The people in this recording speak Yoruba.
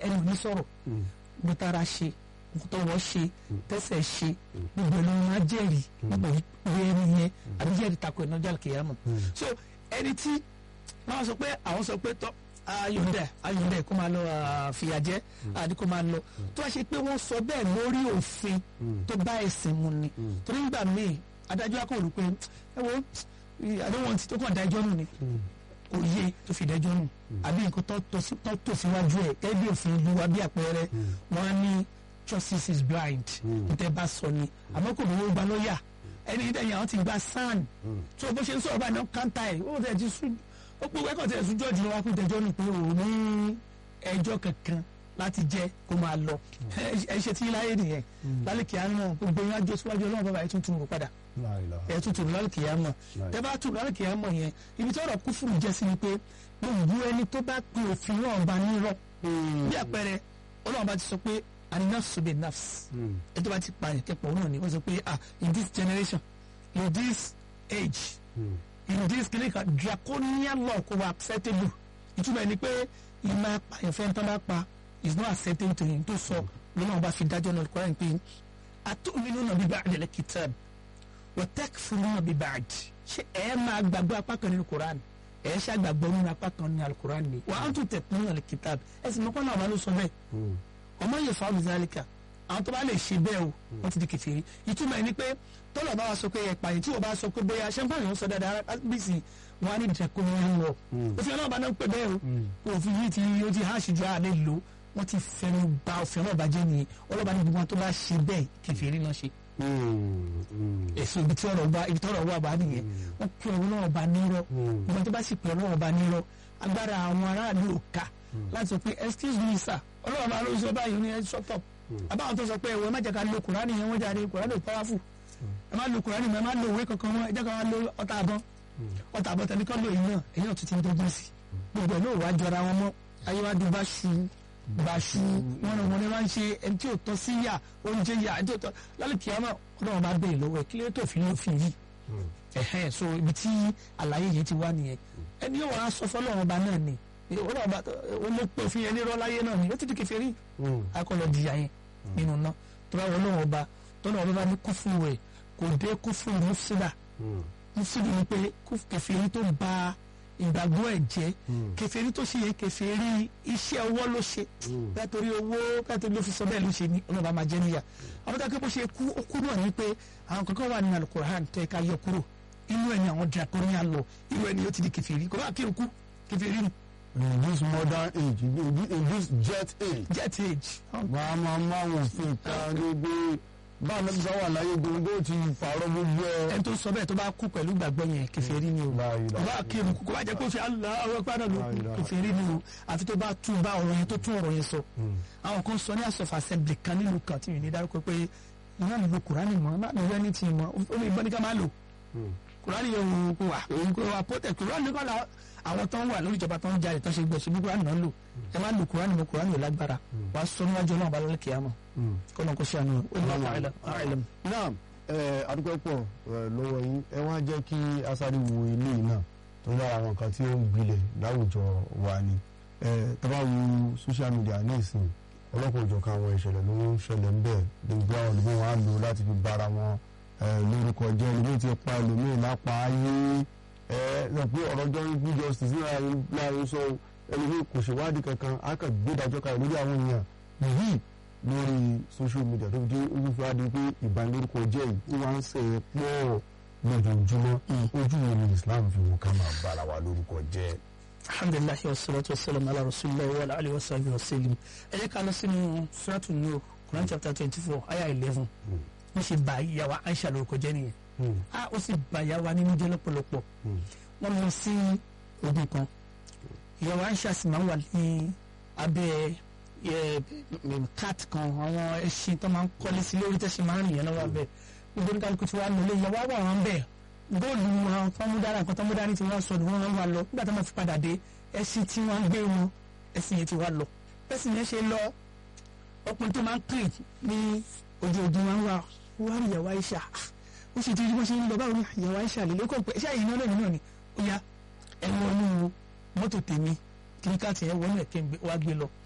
ẹnu ò ní sọ̀rọ̀ bí tára ṣe tọwọ́ ṣe tẹsẹ̀ ṣe gbogbo ẹ̀ ló máa jẹ́rìí gbogbo ìwé ẹni yẹn àbí jẹ́rìí takò ẹ̀nà ọjà kìyàmù so ẹni tí wọ́n sọ pé àwọn sọ pé tọ́ ayọ̀dẹ̀ ayọ̀dẹ̀ kó máa lọ fìyà jẹ àdí kó máa lọ tó wá ṣe pé wọ́n sọ bẹ́ẹ̀ lórí òfin tó bá ẹ̀sìn mu ni torí nígbà míì adájọ́ akọ̀wé pé ẹ wo àdéhùn tí tó kàn dájọ́ nù ni kò yé tó fi dájọ́ nù àbí nǹkan tó tò síwájú ẹ̀ gẹ́gẹ́ bí òfin ìlú wa bí àpẹẹrẹ wọ́n á ní justice is blind níta bá sọ ni àmọ́ kò lówó gba lọ́ọ̀yà ẹni ìdẹ̀yìn àwọn ti gba sàn tó bó ṣe ń sọ̀rọ̀ báyìí náà káńtà ẹ̀ ó tẹ̀ ti sùn ó pé wẹ́kọ̀ tẹ̀ sùn jọ́ọ̀jì wa kó tẹjọ́ nù pé òun ní ẹjọ́ kankan láti jẹ́ kó máa lọ ẹ ṣe tí láyé nìyẹn lálẹ́ kìá náà gbogbo yín ajó síwájú ọlọ́run bàbá ẹ̀ tuntun rò padà ẹ̀ tuntun rò lálẹ́ kìá mọ̀ tẹ́ bá tún lálẹ́ kìá mọ̀ yẹn ibi tí ọ̀rọ̀ kúfùrù jẹ́ sí ni pé gbogbo ẹni tó bá pe òfin náà bá nírọ̀ bí àpẹẹrẹ ọlọ́run bá ti sọ pé anafsu be nafs ẹ tó bá ti pa ìkẹ́pọ̀ náà ni wọ́n sọ pé ah in this generation in this age in this clinical draconian law kò wà acceptable ìtumọ̀ ẹni pé ìmọ̀ apàyànfẹ́ tán bá pa is not acceptable to him tó sọ lọ́nà ọba fi dájọ́ náà kọ́ra pé atu'minuna bi ba'dil kitab wa takfuruna bi ba'd ṣé ẹ máa gbàgbọ́ apá kan nínú Quran ẹ ṣe àgbàgbọ́ nínú apá kan nínú alukuran ni wa antum tatluna al-kitab ẹ sì mọ́kànlá àwọn ló sọ bẹ́ẹ̀ ọmọ yẹn fa ọmọdéjálíkà àwọn tó bá lè ṣe bẹ́ẹ̀ o wọ́n ti di kèfèrí ìtumọ̀ ẹni pé tọ́lọ̀ bá wa sọ pé ẹ̀pà yìí tí wọ́n bá sọ pé bóyá ṣẹ́ńpáàlì wọn sọ dáadáa bísí wọn á ní ìdẹ́kùn wọn lọ òfin ọlọ́ọ̀bá náà ń pè bẹ́ẹ̀ o òfin yìí ti ó ti háàṣì ju àlẹ́ lò wọ́n ti fẹ́nu ba òfin ọlọ́ọ̀bá jẹ́ nìyẹn ọlọ́ọ̀bá ní gbogbo wọn tó bá ṣe bẹ́ẹ̀ kèfèrí náà ṣe. èso ibi tí ọ̀rọ̀ wà ibi tí ọ̀rọ̀ wà bá nìyẹn wọ́n pe ọlọ́ọ̀bá nírọ́ ìgbà tó bá sì pe ọlọ́ọ̀bá nírọ́ agbára àwọn aráàlú ò ká láti sọ pé excuse me sir ọlọ́run máa ló sọ báyìí ní ẹ shut up àbáwọn tó sọ pé ẹ̀wọ̀ ẹ má jẹ́ ká lo kùránì yẹn wọ́n jáde kùránì powerful ẹ má lo kùránì ẹ má lo òwe kankan wọn ẹ jẹ́ ká wá lo ọta àbọ̀ ọta àbọ̀ tẹ̀lé kọ́ lo èyí náà èyí náà tún ti ń dọ́gbọ́n sí gbogbo ẹ̀ náà wàá jọra wọn mọ́ ayéwájú bá ṣu bá ṣu wọn náà wọn ni wọn ṣe ẹni tí ò tọ́ sí yà oúnjẹ yà ẹni tí ò tọ́ lálẹ́ kìámà ọlọ́run bá bẹ̀rẹ̀ lọ́wọ́ ẹ̀ kí ló tó fi ló fi yìí ẹ̀hẹ́n so ibi tí àlàyé yìí ti wá nìyẹn ẹni yóò wá sọ fọlọ́run ọba náà ni ọlọ́run ọba olóòpẹ̀ òfin yẹn nírọ́ láyé náà ni ó ti di kèfèrí akọlọ jìyà yẹn nínú náà tó bá wọlé wọn ọba tọ́nà ọba bá ní kúfùrù rẹ̀ kò dé kúfùrù mùsùlùmá mùsùlùmí ni pé kèfèrí tó ba ìgbàgbọ́ ẹ̀ jẹ́ kèfèrí tó ṣe yẹ kèfèrí iṣẹ́ ọwọ́ ló ṣe bẹ́ẹ̀ torí owó bẹ́ẹ̀ torí ló fi sọ bẹ́ẹ̀ ló ṣe ní ọlọ́ba máa jẹ́ níyà àwọn tó kẹ́ bó ṣe kú ó kú náà ni pé àwọn kankan wà nínú Al-Qur'an tẹ́ ká yọ kúrò inú ẹni àwọn draconian law inú ẹni yóò ti di kèfèrí kò bá kí n kú kèfèrí nù in this modern age in this jet age. jet age. wàá máa máa wò fún ìka gbogbo báwọn náà bá wà láyé gbogbo ti fàárọ̀ gbogbo ẹ. ẹni tó sọ bẹ́ẹ̀ tó bá kú pẹ̀lú gbàgbọ́ yẹn kèfèrí ni o ọba kírun kó bá jẹ́ kó ṣe aláwọ̀ padà ló kèfèrí ni o àfi tó bá tún bá ọ̀rọ̀ yẹn tó tún ọ̀rọ̀ yẹn sọ. àwọn kan sọ ní àsọfà assembly kan nílùú kan tí mi ní dárúkọ pé ìyá mi lo kùránì mọ́ má mi rẹ́ni tì mọ́ ó lè gbọ́ ní ká má lò kùránì yẹn kò wà kò wà protect kùránì kọ́ la àwọn tó ń wà lórí ìjọba tó ń jalè tó ṣe gbọ́ ṣubú kúránì náà lò ẹ máa lo kúránì mọ kúránì ò lágbára wàá sọ níwájú ọlọ́run balẹ̀ kìá mọ̀ kó náà kó ṣe àná olùwàlú àìlẹm. náà ẹ adúpẹ́ pọ̀ lọ́wọ́ yín ẹ wá jẹ́ kí asáré wo ilé yìí náà tó lára àwọn nǹkan tí ó ń gbilẹ̀ láwùjọ wa ni tó bá wo social media ní ìsìn ọlọ́kùnrin ìjọkan àwọn ìṣẹ̀lẹ̀ ló ń ṣẹlẹ̀ ń bẹ̀ gbogbo àwọn olùgbé wọn á lò láti fi bára wọn lórúkọ jẹ́ ẹlòmíì ti pa ẹlòmíì lápá ayé ẹ lọ pé ọ̀rọ̀ jọ́rí bí justice ní láàrin sọ ẹlòmíì kò ṣèwádìí kankan á kàn gbé ìdájọ́ kalẹ̀ lórí àwọn èèyàn yìí lórí social media tó fi dé olùfẹ́ adé pé ìbanilórúkọ jẹ́ yìí ó máa ń ṣe é pọ̀ lójoojúmọ́ ojú wo ni Islam fi wò ká máa bára wa lórúkọ jẹ́. alhamdulilayi wa salatu wa salam ala rasulillah wa ala alihi wa sallam wa sallam ẹ jẹ́ ká lọ sínú suratu nur Quran chapter twenty four ayah eleven wọ́n ṣe bá ìyàwó Aisha lórúkọ jẹ́ nìyẹn a ó sì bá ìyàwó wa nínú jẹ́ lọ́pọ̀lọpọ̀ wọ́n lọ sí ogun kan ìyàwó Aisha sì máa ń wà ní abẹ́ cat kan àwọn ẹṣin tó máa ń kọ́lé sí lórí tẹ́sí máa ń rìn yẹn lọ́wọ́ abẹ́ gbogbo oníkàlùkù tí wàá lọlé ìyàwó àwọn àwọn bẹ́ẹ̀ góòlù àwọn fọmúdára nǹkan tó múdání tí wọ́n sọ ni wọ́n wá lọ nígbà tó máa fi padà dé ẹṣin tí wọ́n gbé wọn ẹṣin yẹn ti wá lọ ẹṣin yẹn ṣe lọ ọkùnrin tó máa ń pè ní ojú ogun wọn wá wá rí ìyàwó Aisha ó sì ti rí bó ṣe ń lọ báwo ni ìyàwó Aisha lè lókọ̀ pé ṣáà yìí náà lónìí náà ni ó yá ẹ̀wọ̀n inú mọ́tò tèmi kíríkàtì ẹ̀ wọlé kí n wá gbé lọ